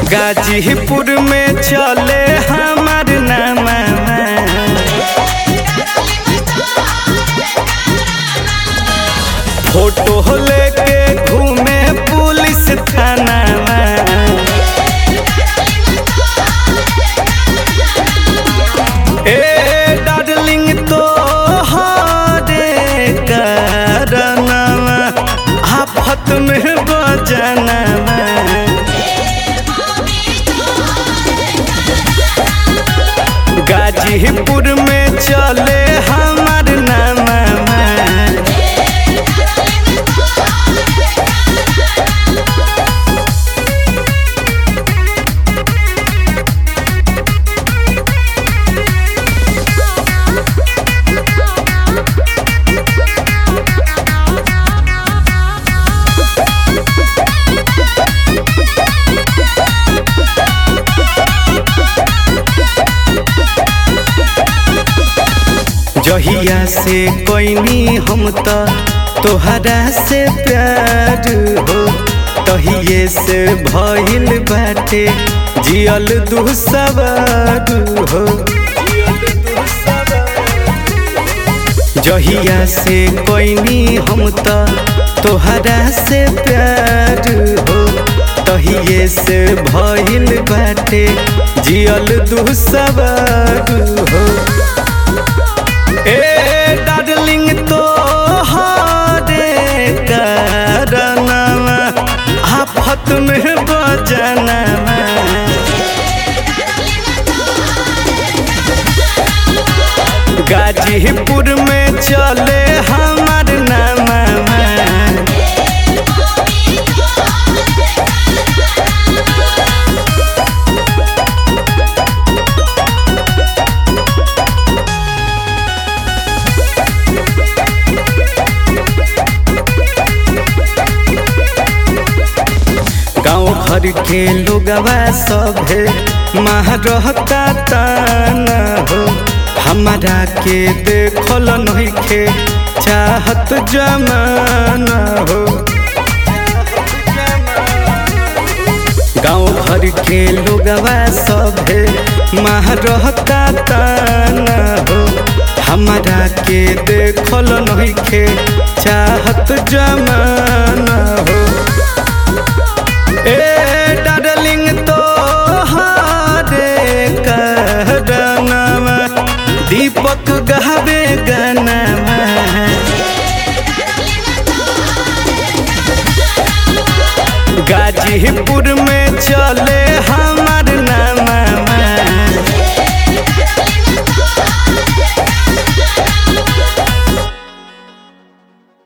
गाजीपुर में चले हमार नामा फोटो लेके घूमे पुलिस थाना ए डार्लिंग तो हरे करनवा आफत में बजनवा गाजीपुर में चले हमार नामा जहिया से कोइनी हम त तोहरा से प्यार हो तहिए से भइल बाटे जियल दुसवार हो जहिया से कोइनी हम त तोहरा से प्यार हो तहिए से भइल बाटे जियल दुसवार हो ए डार्लिंग तो हरे करनवा आफत में बजनवा गाजीपुर में चले हमार नामा गाँव घर के लोगवा सभे महरहता ताना हो हमारा के देखल नइखे चाहत जमाना हो गाँव घर के लोगवा सभे महरहता ताना हो हमारा के देखल नइखे चाहत जमाना हो ए डार्लिंग तो हरे करनवा दीपक गहबे गनवा गाजीपुर में चले